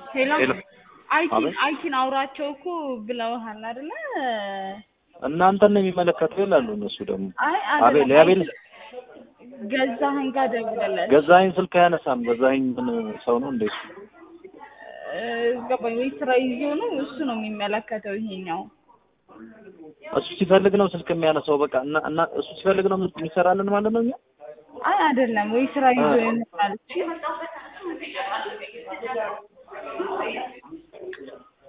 ሄሎ ሄሎ አይቲን አቤት። አይቲን አውራቸው እኮ ብለውሃል አይደለ? እናንተን ነው የሚመለከተው ይላሉ እነሱ ደግሞ አይ አቤል አይደለም የአቤል ገዛኸኝ ጋር ደውለለት ገዛኸኝ ስልክ አያነሳም። ገዛኸኝ ምን ሰው ነው እንዴ? እ፣ ገባኝ ወይ ስራ ይዞ ነው እሱ ነው የሚመለከተው ይሄኛው እሱ ሲፈልግ ነው ስልክ የሚያነሳው። በቃ እና እና እሱ ሲፈልግ ነው የሚሰራልን ማለት ነው። እኛ አይ አይደለም ወይ ስራ ይዞ አ- ይሆናል